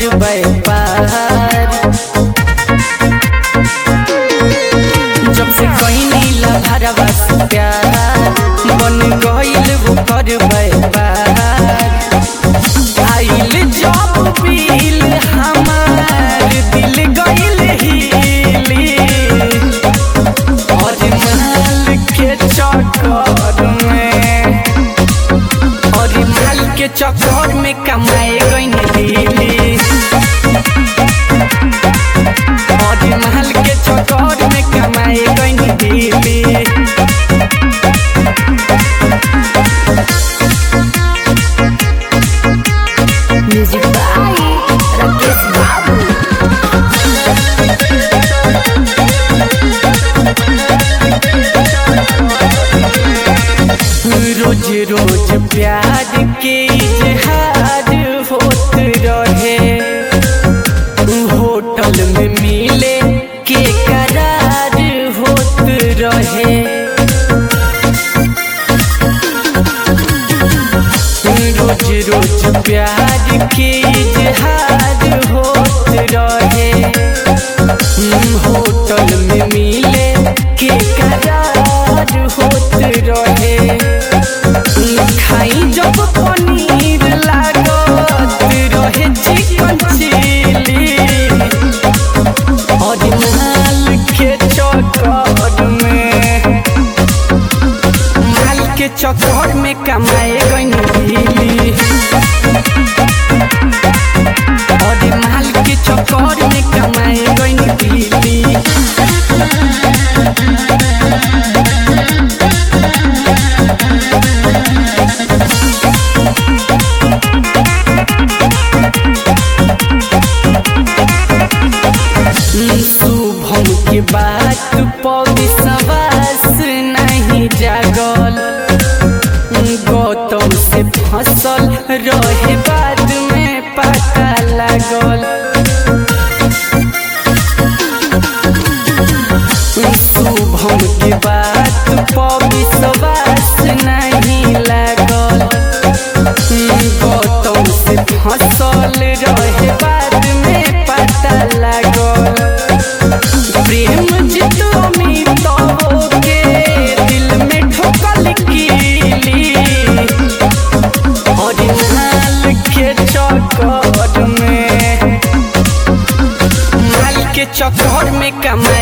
कर व्यापार जब से कहीं नीला भरवा से प्यार बन गईल वो कर व्यापार आइल जब पील हमार दिल गईल हिली और माल के चक्कर में और माल के चक्कर में कमाए गईन दिली और माल के चक्कर में कमाए गईन दिली म्यूजिक बाई राकेश बाबू रोज रोज प्यार के इजहार होत रहे होटल में मिले के करार होत रहे रोज रोज प्यार के इजहार होत रहे होटल में मिले के करार होत रहे खाई जब पनीर लागत रहे चिकन चिली और माल के चक्कर में माल के चक्कर में कमाए गईन दिली और माल के चक्कर में कमाए गईन दिली शुभम के बात पर विश्वास नहीं जागल गौतम से फसल रहे बाद में पता लागल शुभम के बात पर विश्वास नहीं लागल गौतम से फसल रहे बाद में पता लागल प्रेम जितो अमितो के दिल में ठोकल कीली और माल के चक्कर में माल के चक्कर में कमाए